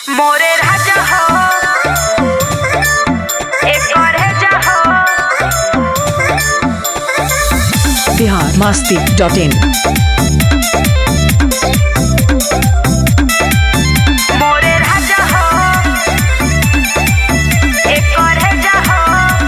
मोरे राजा हो एक और है जा हो बिहार मस्ती डॉट इन मोरे राजा हो एक और है जा हो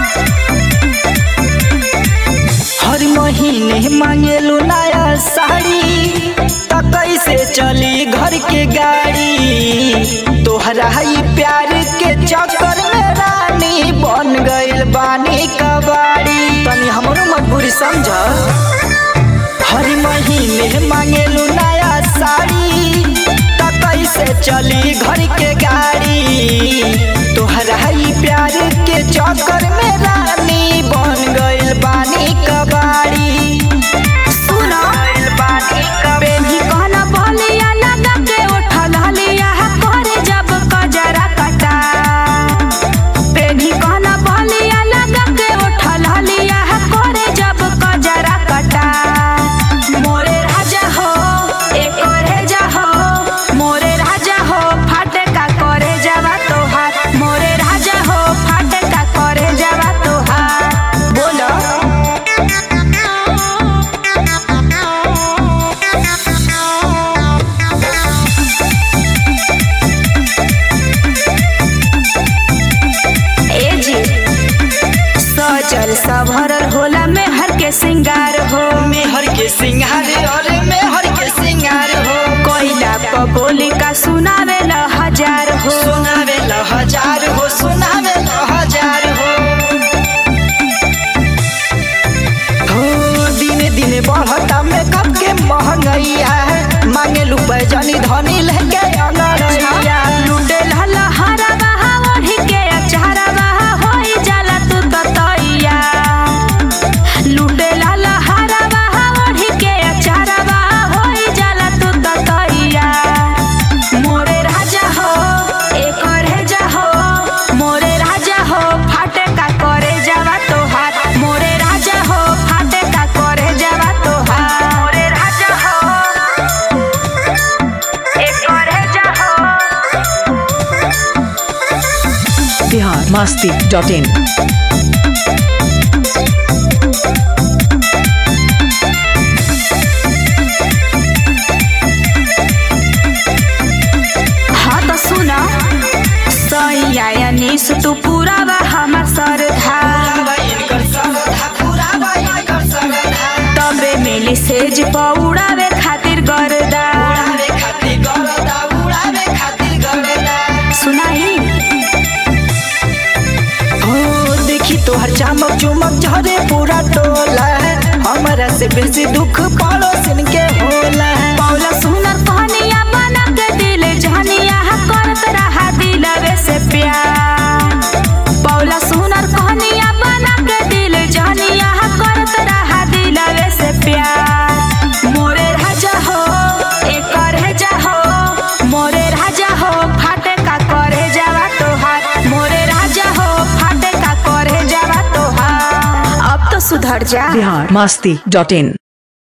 हर महीने मांगेलू नया साड़ी त कैसे चली घर के गाड़ी तोहरा ही प्यार के चक्कर में रानी बन गइल बानी कबाड़ी तनी हमरो मजबूरी समझ हर महीने मांगेलू नया साड़ी त कैसे चली घर के गाड़ी तोहरा ही प्यार के चक्कर में रानी बन गइल बानी कबाड़ी सुनो बेबी कहना बोलिया लगा के उठल हलिया करे जब कजरा कटा बेबी कहना बोलिया लगा के उठल हलिया करे जब कजरा कटा मोरे राजा हो एक और जा हो मोरे राजा हो फाटे का करे जावा तोहार मोरे राजा हो फाटे का करे जावा तोहार बोलो ए जी सजल सभरल होला में हर के सिंगार हो मेहर के सिंगार अरे मेहर के सिंगार हो कोयला प बोली का सुनावे ल हजार हो सुनावे ल हजार हो सुनावे ल हजार हो हो दिने दिने बढ़ता मेकअप के महंगाइया मांगे लू पैजनी धनी लेके अंगड़ैया लूटे लहला हरा बहा ओढ़ी के अचारा बहा होई जाला तू ततैया लूटे लहला हरा बहा ओढ़ी के अचारा बहा होई जाला तू ततैया मोरे राजा हो एक और है जा हो मोरे राजा हो फाटे का करे जावा तोहार मोरे राजा हो फाटे का करे जावा तोहार मोरे राजा हो एक और है जा हो बिहार मस्ती डॉट इन हाँ तो सुना सैया यानीस तू पूरा बा हमार सरधा इनकर सरधा पूरा बा इनकर सरधा तबे मिली सेज पौड़ावे खातिर गरदा उड़ावे खातिर गरदा उड़ावे खातिर गरदा सुनाई हो देखी तोहर चमक चुमक झरे पूरा टोला हमरा से बेसी दुख पड़ोसिन के होला पौला सुनर कहनिया बना के दिल जहनिया करत रहा दिलवे से प्यार पौला सुनर कहनिया बना के दिल जहनिया करत रहा दिलवे से प्यार मोरे राजा हो एक करे जा हो मोरे राजा हो फाटे का करे जावा तोहार मोरे राजा हो फाटे का करे जावा तोहार अब तो सुधर जा बिहार मस्ती डॉट इन